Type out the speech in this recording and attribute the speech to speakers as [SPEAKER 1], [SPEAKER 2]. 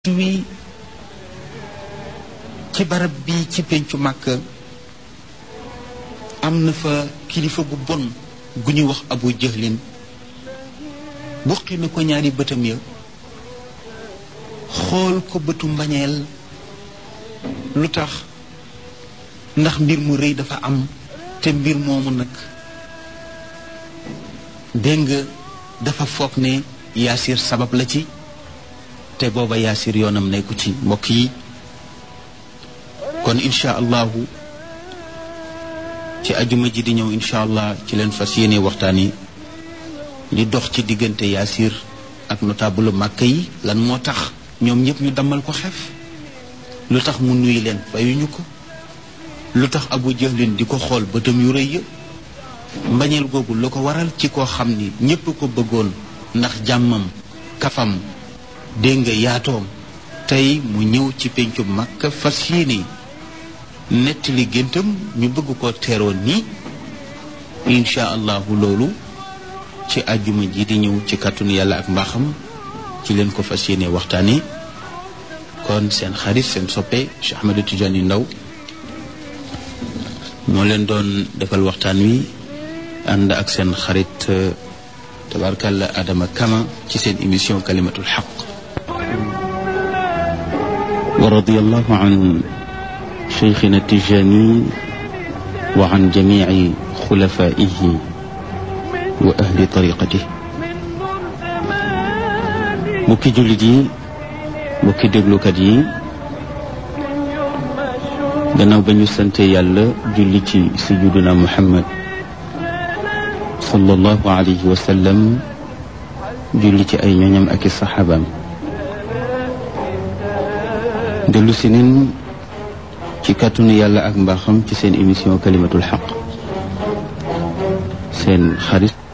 [SPEAKER 1] wi ci barab bi ci pencu màkk am na fa kilifa gu bon gu ñuy wax abu jëhlin buqi na ko ñaari bëtam ya xool ko bëtu mbañeel lu tax ndax mbir mu rëy dafa am te mbir moomu nag dégg nga dafa foog ne yaasir sabab la ci te booba yaasir yoonam nekku ci mbokk yi kon incha allahu ci ajuma ji di ñëw incha allah ci leen fas yéene waxtaan yi li dox ci diggante yaasir ak notable màkk yi lan moo tax ñoom ñëpp ñu dammal ko xef lu tax mu nuyu leen fayuñu ko lu tax abu jahlin di ko xool bëtam yu rëy ya mbañeel googu lu ko waral ci koo xam ni ñépp ko bëggoon ndax jàmmam kafam dégg nga yaatoom tey mu ñëw ci pencu Makka fas yéene nettali géntam ñu bëgg ko teeroon nii incha allahu loolu ci àjjuma ji di ñëw ci kàttanu yàlla ak mbaaxam ci leen ko fas yéene waxtaane kon seen xarit seen soppe Cheikh Ahmadou Tidiane Ndaw moo leen doon defal waxtaan wi ànd ak seen xarit tabarkalla Adama Kama ci seen émission kalimatul xaq ورضي الله عن شيخنا التجاني وعن جميع خلفائه وأهل طريقته mbokki jullit yi mbokki déglukat yi gannaaw ba ñu sante yàlla julli ci sayyiduna Muhammad sallallahu alayhi wa sallam julli ci ay ñoñam ak i saxaabaam dellu si nin ci kàttanu yàlla ak mbaaxam ci seen émission kalimatul xaq seen xarit